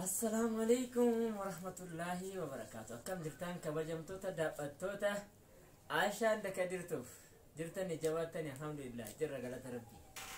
Assalaamu alaikum warahmatullaahi wabarakaatu. Akkam jirtan kabajamtoota daawwattoota Aashaan daka jirtuuf jirtanii jabaattanii alhamdulillah jirra galata rabbi.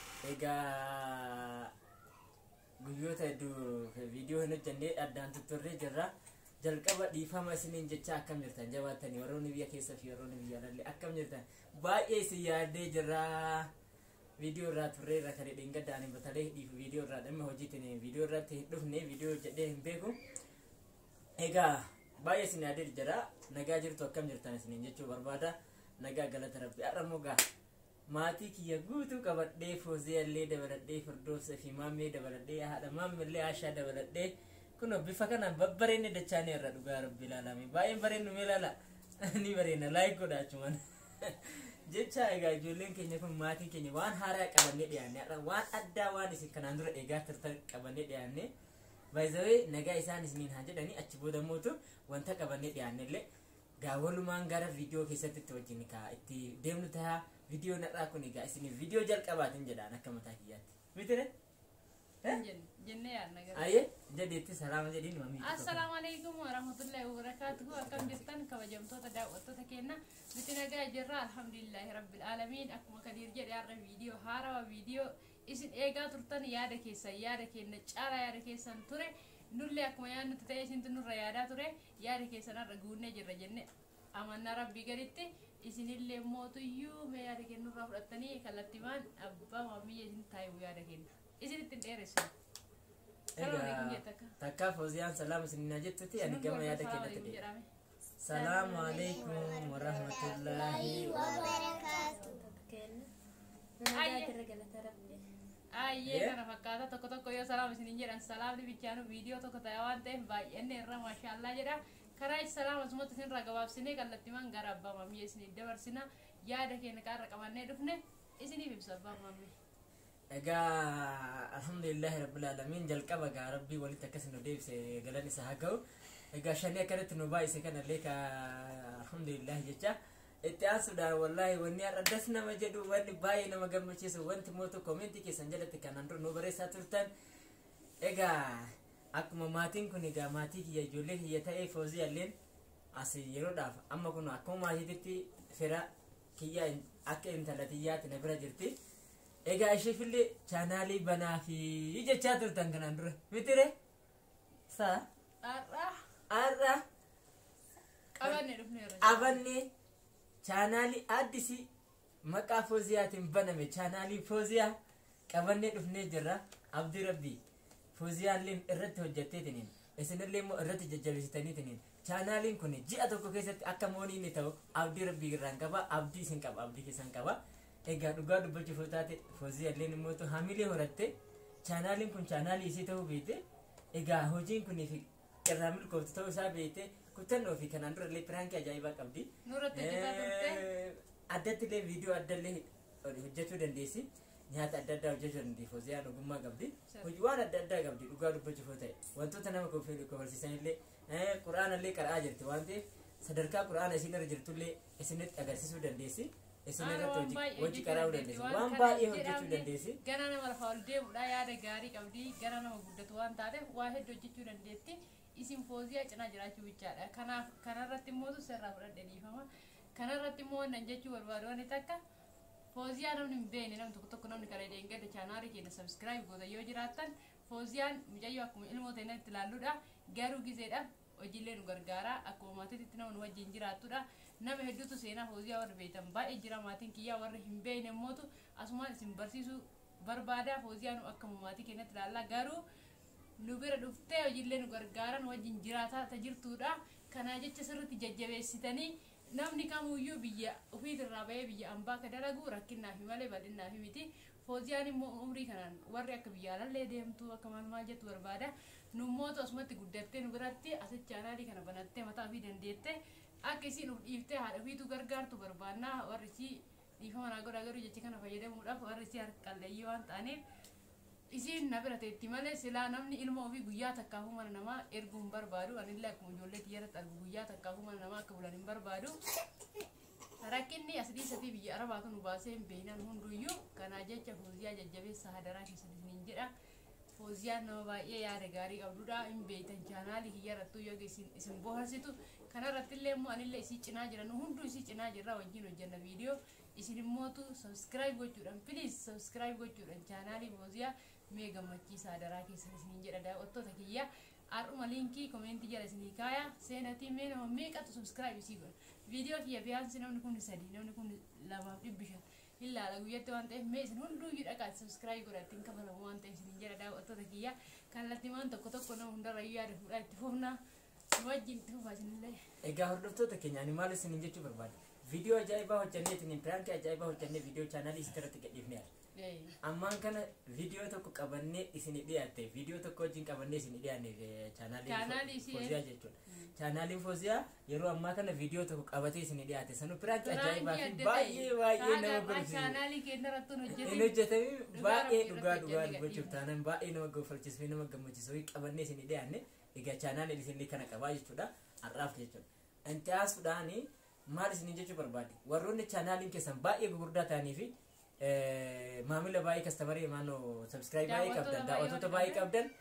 Egaa guyyoota hedduu viidiyoo hin hojjennee addaan tutturree jirra. Jalqaba dhiifama isiniin jecha akkam jirtan jabaattanii warroonni biyya keessa fi warroonni biyya alallee akkam jirtan baay'ee isin yaaddee jirra. viidiyoo irraa turree irra kan hidhin gaddaan hin batalee dhiifu viidiyoo irraa dhimma hojiitiin viidiyoo irratti hin dhufne viidiyoo jedhee hin beeku egaa baay'ee isin yaadee jira nagaa jirtu akkam jirtan isiniin jechuu barbaada nagaa galata rabbi har'a mogaa maatii kiyya guutuu qabadhee fooziyallee dabaladhee firdoosa fi maammee dabaladhee haadha maamillee aashaa dabaladhee kun bifa kanaan babbareenne dachaanii irra dhugaa rabbi ilaalame baay'een bareennu mee ilaala ni bareena laayik godha achumaan jecha egaa ijoolleen keenya kun maatiin keenya waan haaraa qabannee dhiyaanne waan addaa waan isin kanaan dura eegaa turtan qabannee dhiyaanne baay'izawee nagaa isaan isiniin haa jedhanii achi booda mootu wanta qabannee dhiyaanne illee gaawwalumaan gara viidiyoo keessatti itti wajjin kaa itti deemnu ta'a viidiyoo nadhaa kun egaa isiniif viidiyoo jalqabaatiin jedhaan akka mataa kiyyaatti mitire jennee yaadna gara ayyee jedheetti salaama jedhiin mamii assalaamu alaikum warahmatullahi wabarakaatuhu akkam jirtan kabajamtoota daawwattoota keenya nuti nagaa jirra alhamdulillahi rabbil aalamiin akkuma kadiir jedhe har'a viidiyoo haarawa viidiyoo isin eegaa turtan yaada keessan yaada keenya caala yaada keessan ture nullee akkuma yaadnutti ta'e isintu nurra yaadaa ture yaada keessan har'a guunnee jirra jenne amannaa rabbii gaditti isinillee mootuyyuu mee yaada keenya nurraa fudhattanii kallattimaan abbaa maamiyya isin taa'ibu yaada keenya isinitti hin dheeressu egaa takkaa fooziyaan salaama isiniin jettutti ani gama yaada keenyatti deema salaamu alaikum warahmatullaahi Ayyee kana fakkaata tokko tokko yoo salaam isinin jedhan salaamni bichaanu viidiyoo tokko ta'e waan ta'eef baay'inni irra maashaallah jedha karaa itti salaama asumatti isinirra gabaabsinee kallattimaan gara abbaa maamiyya isinii dabarsina yaada keenya kaarra qabannee dhufne isiniif ibsa abbaa maamiyya. egaa alhamdulillahi rabbil alamin jalqaba gaa rabbii walitti akkas nu deebise galan isa haa ga'u egaa shanii akkanatti nu baay'ise kanallee ka alhamdulillahi jecha itti aansuudhaan wallaahi wanni har'a das nama jedhu wanni baay'ee nama gammachiisu wanti mootu koomentii keessan jalatti kanaan dura nu barreessaa turtan egaa akkuma maatiin kun egaa maatii kiyya ijoollee kiyya ta'ee foozii alleen as yeroodhaaf amma kun akkuma maatiitti fira kiyya akka intalatiyyaatti na bira jirti egaa isheefillee chaanaalii banaa fi jechaa turtan kanaan dura mitire saa Har'a har'a qabanne dhufneerra. qabannee chaanaalii addisi maqaa fooziyaatiin baname chaanaalii fooziyaa qabannee dhufnee jirra abdii rabbii fooziyaalleen irratti hojjetteetiniin isinillee immoo irratti jajjabeessitaniitiniin chaanaaliin kun ji'a tokko keessatti akka moonii inni ta'u abdii rabbii irraan qaba abdii isin qaba abdii keessan qaba egaa dhugaa dubbachuuf yoo taate fooziyaalleen immoo hamilee horatte chaanaaliin kun chaanaalii isii ta'uu beekte egaa hojiin kuniif irraa milkooftu ta'uu isaa beekte kutannoo fi kanaan dura illee piraankii ajaa'ibaa qabdi. Nurratti hojjetaa turte. addatti illee viidiyoo adda illee hojjechuu dandeessi nyaata adda addaa hojjechuu dandeessi fooziyaan ogummaa qabdi hojii waan adda addaa qabdi dhugaa dubbachuuf yoo ta'e wantoota nama kofalsiisan illee quraana illee qara'aa jirti waan ta'eef sadarkaa quraana isin irra jirtu illee isinitti agarsiisuu dandeessi isin irratti hojii qara'uu dandeessi waan baay'ee hojjechuu dandeessi. Gara nama lafa ol deemudha yaada gaarii qabdi gara nama guddatu waan taateef waa hedduu hojjechuu dandeetti. isin fooziyaa cinaa jiraachuu bichaadha kanaaf kanarratti immoo sirraa fudhadhe dhiifama kanarratti immoo wannan jechuu barbaadu wani takka fooziyaa namni hin beekne namni tokko tokko namni kana deengada chaanaalii keenya sabskiraayib goota yoo jiraattan fooziyaan mucayyoo akkuma ilmoo ta'e itti ilaalluudha garuu gizeedha hojiilee nu gargaara akkuma maatiitti nama nu wajjin jiraattudha nama hedduutu seenaa fooziyaa warra beektan baay'ee jira maatiin kiyyaa warra hin beekne immootu asumaan isin barsiisuu barbaada fooziyaa nu akkuma maatii keenyatti ilaallaa garuu nu bira dhuftee hojiilee nu gargaaran wajjin jiraataa ta jirtuudha kanaa jecha sirritti jajjabeessitanii namni kamuyyuu biyya ofiitirraa bahee biyya ambaa ka dalagu rakkinaafi malee bal'innaafi miti fooziyaan immoo umrii kanaan warri akka biyya alallee deemtu akka maal maal jettu barbaada nummootu asumatti guddattee nu biratti asitti chaanaalii kana banattee mataa ofii dandeette akka isiin uf dhiiftee haadha ofiitu gargaartu barbaannaa warri isii dhiifama naa godhaa garuu jecha kana fayyadamuudhaaf warri isii harqalleeyyii waan ta'aniif isiin na bira teetti malee silaa namni ilma ofii guyyaa takkaafuu mana namaa erguu hin barbaadu anillee akkuma ijoollee xiyyaratti argu guyyaa takkaafuu mana namaa akka bulan hin barbaadu rakkinni as dhiisatii biyya arabaatu nu baasee hin beeknan hunduyyuu kanaa jecha fooziyaa jajjabeessa hadaraa keessatti isiniin jedha fooziyaan nama baay'ee yaada gaarii qabdudha hin beektan chaanaalii kiyyarrattu yoo isin isin boharsitu kanarratti illee immoo anillee isii cinaa jira nu hunduu isii cinaa jirra wajjin hojjenna viidiyoo isin immootu sabskiraayib gochuudhaan piliis sabskiraayib gochuudhaan chaanaalii fooziyaa mee gammachiisaa daraa keessan isiniin jedha daawwattoota kiyya har'uma liinkii koomeentii jala isinii kaaya seenatii mee nama meeqatu sabskiraayib isii godha viidiyoo kiyya fiyaansi namni kun sadii namni kun lamaaf dhibbi shan ilaala guyyatti waan ta'eef mee isin hunduuyyuu dhaqaa sabskiraayib godha ittiin kafalamu waan ta'eef isiniin jedha daawwattoota kiyya kallattimaan tokko tokko nama hundarrayyuu yaada fuudhaa itti fufnaa nu wajjin itti fufaa isinillee egaa hordoftoota keenya ani maal isinin jechuu barbaade viidiyoo ajaa'ibaa hojjannee ittiin piraankii ajaa'ibaa hojjannee viidiyoo chaanaalii isitti gadhiifne ammaan kana viidiyoo tokko qabannee isinii dhiyaatte viidiyoo tokko wajjin qabannee isinii dhiyaanne Chaanaalii chaanaalii isii- fooziyaa jechuudha chaanaaliin fooziyaa yeroo ammaa kana viidiyoo tokko qabatee isinii dhiyaate sanu piraanki ajaa'ibaa fi baay'ee baay'ee nama golfisiisa chaanaalii keenya irratti hin hin hojjetin hojjetami Dhugaa baay'ee rabbii dhugaa irratti dhugaa hojjennee dubbachuuf gadhiifna. taanaan baay'ee nama gofalchiisuu fi nama gammachiisuu qabannee isinii dhiyaanne egaa chaanaaliin isinii kana qabaa jechuudha har'aaf jechuudha inti haasuudhaani maal isinii jechuu barbaade warroonni chaanaaliin keessan baay'ee gurguddaa ta'anii fi eh, maamila baay'ee kastamarii maannoo sabskiraayib baay'ee Daawwattoota qabdan baay'ee daawwattoota baay'ee qabdan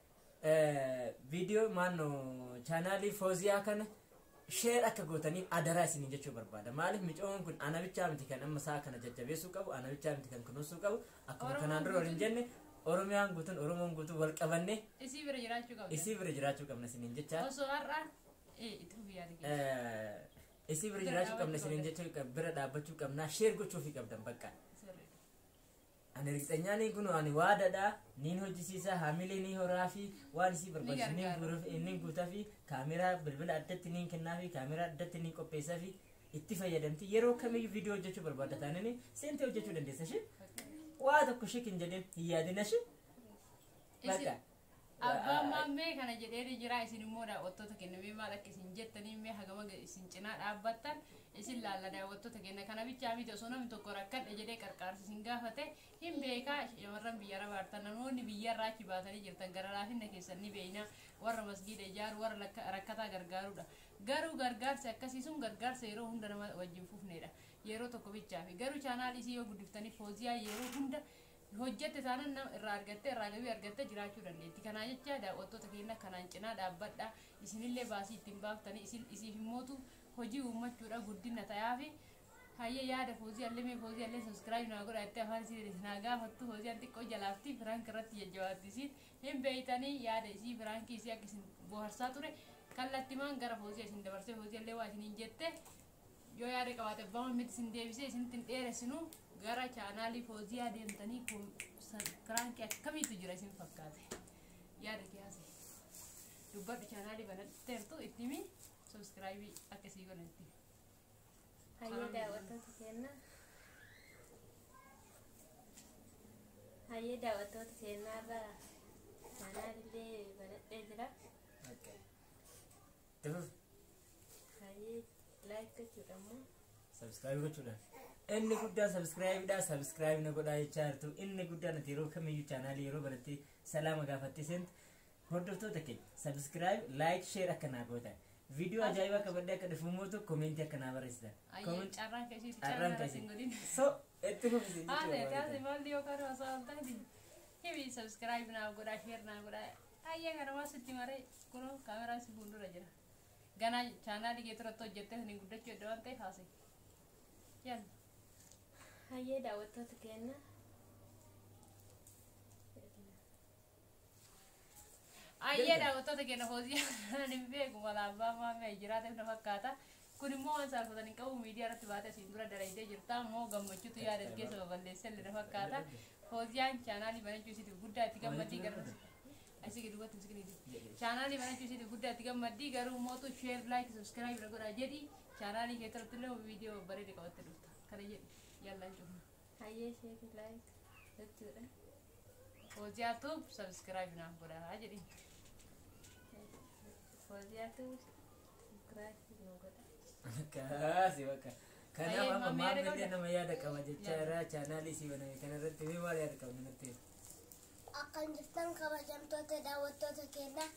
eh, viidiyoo maannoo chaanaalii fooziyaa kana sheer akka gootaniif adaraa isinii jechuu barbaada maaliif micoon kun ana bichaa miti kan amma saa kana jajjabeessuu qabu ana bichaa miti kan kunuunsuu qabu akkuma Oromoon kanaan dura waliin guutuun- jenne oromiyaan guutuun oromoon guutuun wal qabanne isii bira jiraachuu qabda isii bira jiraachuu qabna isiniin jecha osoo har'a ee itti fufi yaada keessa eh, isii bira Bira jiraachuu qabna dhaabbachuu isiniin jecha bira dhaabbachuu qabna sheer gochuufii qabdan bakka sirriidha ani riqxanyaanii kun ani waadadha niin hojjisiisa haamilee ni horaa fi waan isii barbaachisu niin gargaara. guuruuf inni guutaa fi kaameraa bilbila addatti niin kennaa fi kaameraa addatti niin qopheessaa fi itti fayyadamti yeroo kamiyyuu viidiyoo hojjechuu barbaadda taanani seentee hojjechuu dandeessa shi waa tokko shik hin jedhin hin yaadina shi bakka abbaan maammee kana jedhee jira isin immoo daawwattoota kenna mee maal akka isin jettanii mee hagama ga- isin cinaa dhaabbattan isin laalla daawwattoota kenna kana bichaa miti osoo namni tokko rakkadhe jedhee qarqaarsa isin gaafate hin beekaa shamarran biyya rabaartan namoonni biyya irraa achi baatanii jirtan gara laafinna keessan ni beeyna warra masgiida ijaaru warra lakka- rakkataa gargaarudha garuu gargaarsi akkasii sun gargaarsa yeroo hunda nama wajjin fufnedha yeroo tokko bichaafi garuu chaanaal isii yoo guddiftanii fooziyaa yeroo hunda hojjette taanan nama irraa argatte irraa gabii argatte jiraachuu dandeetti kanaa jecha daawwattoota keenya kanaan cinaa dhaabbadha isinillee baasii ittiin baaftanii isin isiif immootu hojii uummachuudha guddina ta'aafi hayya yaada foozii allee foozii allee sabskiraayib naa godha itti afaan isii naa gaafattu foozii an xiqqoo jalaafti firaank irratti jajjabaatti isiin hin beeytanii yaada isii firaankii isii akka isin boharsaa ture kallattimaan gara foozii isin dabarsee foozii allee waa isiniin jette yoo yaada qabaate abbaan miti isin deebisee isinitti hin dheeressinu gara chaanaalii fooziyaa deemtanii firaankii akkamiitu jira isin fakkaate yaada kiyaase dubbadhu chaanaalii banatteertu itti himi sabskiraayibii akkasii godhanitti Hayyee daawwattoota keenya. Hayyee daawwattoota keenyaarraa chaanaalillee banadhee jira. Hayyee laayik gochuudha immoo. sabskiraayib gochuudhaan inni guddaan sabskiraayibidha sabskiraayib na godhaa jechaa jirtu inni guddaan ati yeroo kamiyyuu chaanaalii yeroo baratte salaama gaafatte seentu hordoftoota keenya sabskiraayib laayik sheer akka naa gootan viidiyoo ajaa'ibaa qabadhee akka dhufu mootu koomentii akka naa barreessitan ayyee carraan keessiiti Carraan carraan keessi. irratti hin godhin so itti fufisi haala taase maalli yookaan osoo hin taane himi sabskiraayib naa godhaa sheer naa godhaa ayyee kana waan sitti maree kunoo kaameraan si fuuldura jira ganaa chaanaalii kee turatti hojjettee sanii guddachuu edda waan ta'eef haase yalla Hayyee daawwattoota keenya. ayyee daawwattoota keenya hoosii ani hin beeku mala abbaa maamee jiraateef na fakkaata kun immoo waan saalfatanii qabu miidiyaa irratti baatee asiin dura daraydee jirta immoo gammachuutu yaada keessa baballeessee illee na fakkaata hoosiyaan chaanaalii banachuu isiitiif guddaa itti gammaddii gara asii gadi dubbatti miskiniiti chaanaalii banachuu isiitiif guddaa itti gammaddii garuu mootu sheer laayik sabskiraayib na godhaa jedhi chaanaalii kee irratti illee viidiyoo bareede qabatte dhufta kana jedhi yallaan cufna Hayyee sheerii laayik gochuudha. hoosiyaatu sabskiraayib naaf godhaa jedhi Fooziyaatu subscribe nu godha. kaasi bakka kanaaf Ayyee, amma mamma yaada maamillee qabda? nama yaada qaba jecha Yaada. irraa chaanaalii si baname kana irratti mee maal yaada qabna nutti Akkan jirtan kabajamtoota daawwattoota keenya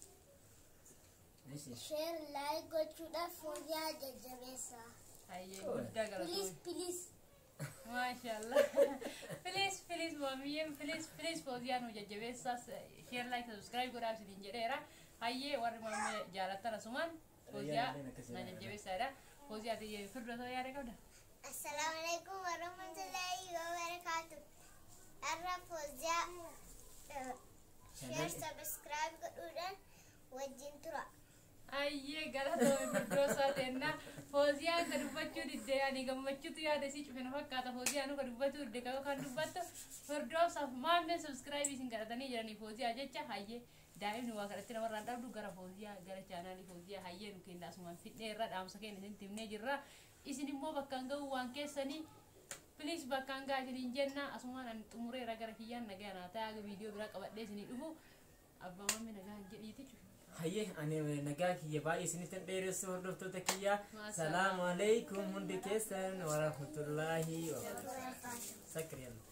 Ishi. sheer laayik gochuudhaaf fooziyaa jajjabeessa. ayyee Oye. guddaa Piliis galatoomi piliis maashaallah please please maamiyyeen please please fooziyaa nu jajjabeessaas share like subscribe godhaa isiniin jedheera hayyee warri maammee jaalattan asumaan fooziyaa na jajjabeessaadha fooziyaa tiyye firdatoo yaada qabda Assalamu alaikum warahmatullahi wabarakatuh. Arra Fozia share subscribe godhuudhaan wajjin tura. ayyee galatoo firdoosaa teenna fooziyaa ka dubbachuu diddee ani gammachuutu yaada isii cufe na fakkaata fooziyaa nu ka dubbachuu didde ka kan dubbattu firdoosaaf maammee subscribe isin kadhatanii jiranii fooziyaa jecha hayyee daa'imni waa kadhatti namarraan dhabdu gara fooziyaa gara chaanaalii fooziyaa hayyee nu kenna asumaan fidhee irra dhaamsa keenya isin timnee jirra isin immoo bakkaan ga'uu waan keessanii Please bakkaan gaa isiniin jenna asumaan ani xumureera gara kiyyaan nagaa naa ta'aa viidiyoo biraa qabadhee isinii dhufu abbaa mammi nagaa jedhiiti cufe. hayyee ani nagaa kiyya baay'ee isinitti dheeressu hordoftoota kiyya Maashaa. salaamu alaikum hundi keessan warahmatullaahi wabarakatuh sakri yalla